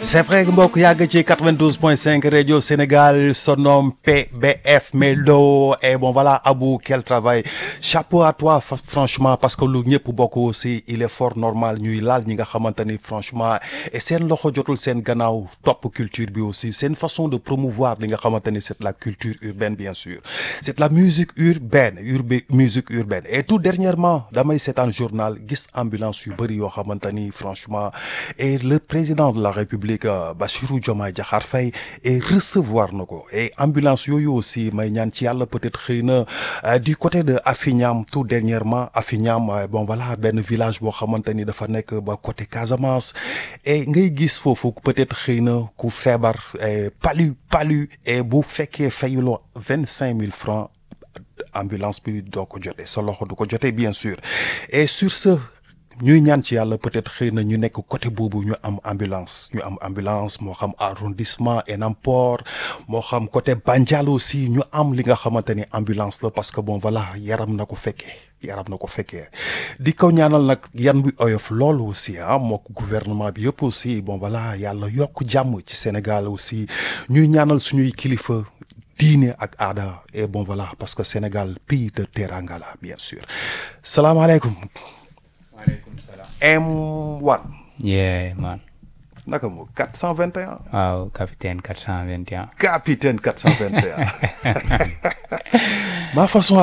c'est vrai mbokk yàgg ci 92.5 radio Sénégal son nom PBF Melo et bon voilà Abou quel travail chapeau à toi franchement parce que lu ñëpp bokk aussi il est fort normal ñuy laal ñi nga xamante ni franchement et seen loxo jotul seen gannaaw topp culture bi aussi seen façon de promouvoir li nga xamante ni c'est la culture urbaine bien sûr c'est la musique urbaine urbaine musique urbaine et tout dernièrement damay seetaan journal gis ambulance yu bëri yoo xamante ni franchement et le président de la République Bassirou Diomaye Diakhar Faye et recevoir na ko et ambulance yooyu aussi may ñaan ci yàlla peut-être xëy na du côté de Afiñam tout dernièrement Afiñam bon voilà benn village boo xamante ni dafa nekk ba côté Casamance et ngay gis foofu peut-être xëy na ku feebar palu palu et bu fekkee fayuloo vingt cinq mille francs ambulance bi doo ko jotee sa loxo du ko jotee bien sûr et sur ce ñuy ñaan ci yàlla peut-être xëy na ñu nekk côté boobu ñu am ambulance ñu am ambulance moo xam arrondissement Enampor moo xam côté Bandial aussi ñu am li nga xamante ni ambulance la parce que bon voilà yaram na ko fekkee yaram na ko fekkee di ko ñaanal nag yan bi oyof loolu aussi ah mook gouvernement bi yëpp aussi bon voilà yàlla yokk jàmm ci Sénégal aussi ñuy ñaanal suñuy kilifa diine ak aada et bon voilà parce que Sénégal pays de teranga la bien sûr salaamaaleykum maaleykum salaam. M1. yeah man. naka mu 421. waaw capitaine 421. capitaine 421. ma façon